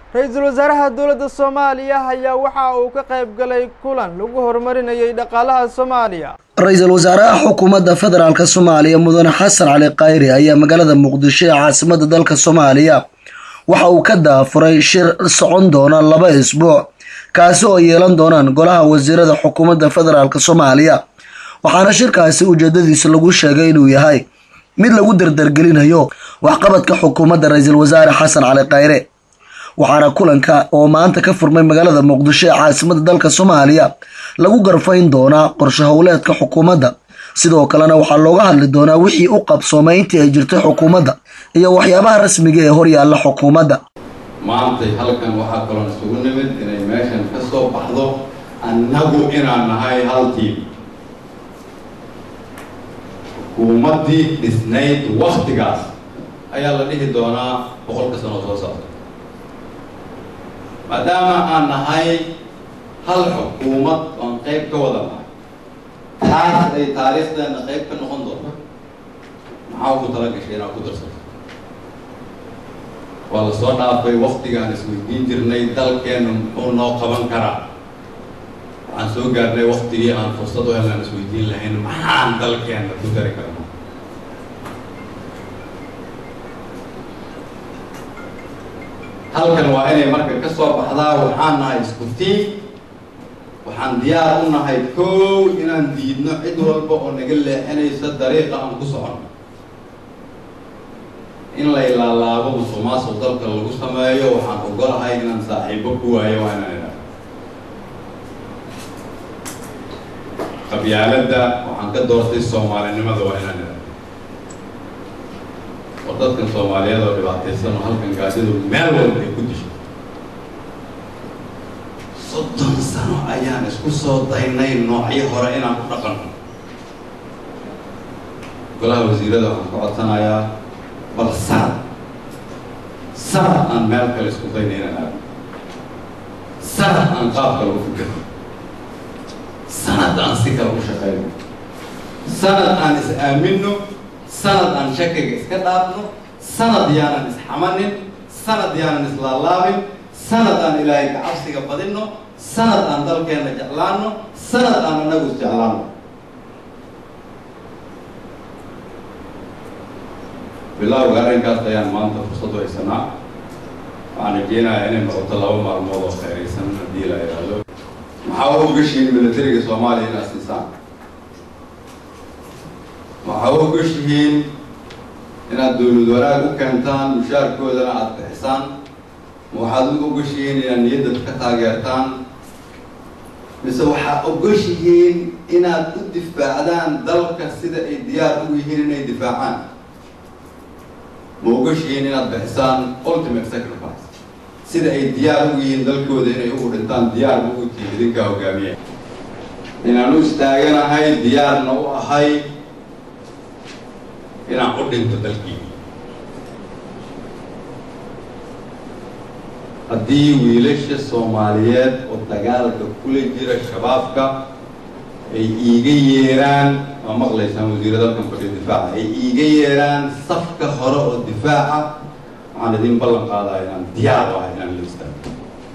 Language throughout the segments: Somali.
ra-iisul wasaaraha dowladda soomaaliya ayaa waxa uu ka qayb galay kulan lagu horumarinayay dhaqaalaha soomaaliya ra-iisul wasaaraha xukuumadda federaalk soomaaliya mudane xasan cali khayri ayaa magaalada muqdisho ee caasimada dalka soomaaliya waxa uu ka daafuray shir socon doona laba isbuuc kaasi oo yeelan doonaan golaha wasiirada xukuumadda federaalk soomaaliya waxaana shirkaasi ujeedadiisa lagu sheegay inuu yahay mid lagu dardargelinayo waxqabadka xukuumadda ra-iisul wasaare xasan cali khayre waxaana kulanka oo maanta ka furmay magaalada muqdisho ee caasimada dalka soomaaliya lagu garfayn doonaa qorshe howleedka xukuumadda sidoo kalena waxaa looga hadli doonaa wixii u qabsoomay intii ay jirtay xukuumadda iyo waxyaabaha rasmiga ee horyaalla xukuumadda maantay halkan waxaa kaloon isugu nimid inay meeshan ka soo baxdo annagu inaan nahay hal tiim xukuumaddii dhisnayd waktigaas ayaa la dhihi doonaa boqolka sano soo socda maadaama aan nahay hal xukuumad oon qayb ka wada nahay taas ay taariikhdeena qayb ka noqon doonto maxaa ugu tala gashay inaad ku darsato waa la soo dhaafay waktigaan isweydiin jirnay dalkeennu muxuu noo qaban karaa waxaan soo gaarnay waktigii aan fursad u helaan isweydiin lahayn maxaan dalkeenna ku dari karna halkan waa inay marka ka soo baxdaa waxaan nahay isku tiim waxaan diyaar u nahay kow inaan diidno cid walba oo naga leexinaysa dariiqa aan ku socono in la ilaalaabo musuqmaasuq dalka lagu sameeyo waxaan ogolahay inaan saaxiibo ku waayo waa inaan idhaha qabyaaladda waxaan ka doortay soomaalinimada waa inaan idhaha oo dadkan soomaaliyeed oo dhibaataysan oo halkan gaadidu meel walba ay ku disho soddon sano ayaan isku soo daynay noocyo hore inaan ku dhaqanno golaha wasiirada waxaan ka codsanayaa bal sanad sanad aan meel kale isku dayna inaan aado sanad aan qaab kale u fikirno sanad aan si kale u shaqayno sanad aan is aaminno sanad aan shakiga iska dhaafno sanad yaanan isxamanin sanad yaanan islaalaabin sanad aan ilaahay kacabsiga badinno sanad aan dalkeenna jeclaanno sanad aan annagu isjeclaanno bilowga arrinkaas ayaan maanta fursad u haysanaa waxaan rajeynayaa inay noqoto laba maalmood oo khayraysan haddii la yidhaahdo maxaa u ogashihiin militariga soomaaliya inaad siisaan waxaa u ogashihiin inaad dowlad wanaag u keentaan mushaarkoodana aada bixisaan ma waxaad u ogashihiin inaad niyadda ka taageertaan mise waxaad ogashihiin inaad u difaacdaan dalka sida ay diyaar ugu yihiin inay difaacaan ma ogashihiin inaad bixisaan ultimate sacrifice sida ay diyaar ugu yihiin dalkooda inay ugu dhintaan diyaar ugu tihi idinkaa hogaamiya inaan u istaaganahay diyaarna u ahay inaan u dhinto dalkii haddii wiilasha soomaaliyeed oo dagaalka kula jira shabaabka ay iiga yeeraan waa maqlaysaan wasiirada halkan fadhiyo difaaca ay iiga yeeraan safka hore oo difaaca waxaan idin ballan qaadaya inaan diyaar u ahay inaan la istaago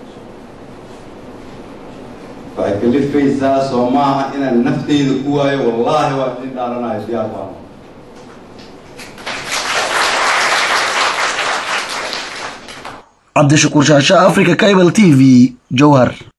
waxay kalifaysaa soo maaha inaan nafteyda ku waayo wallaahi waa idin dhaaranayo diyaar baan cabdishakuur shaasha africa cable t v jowhar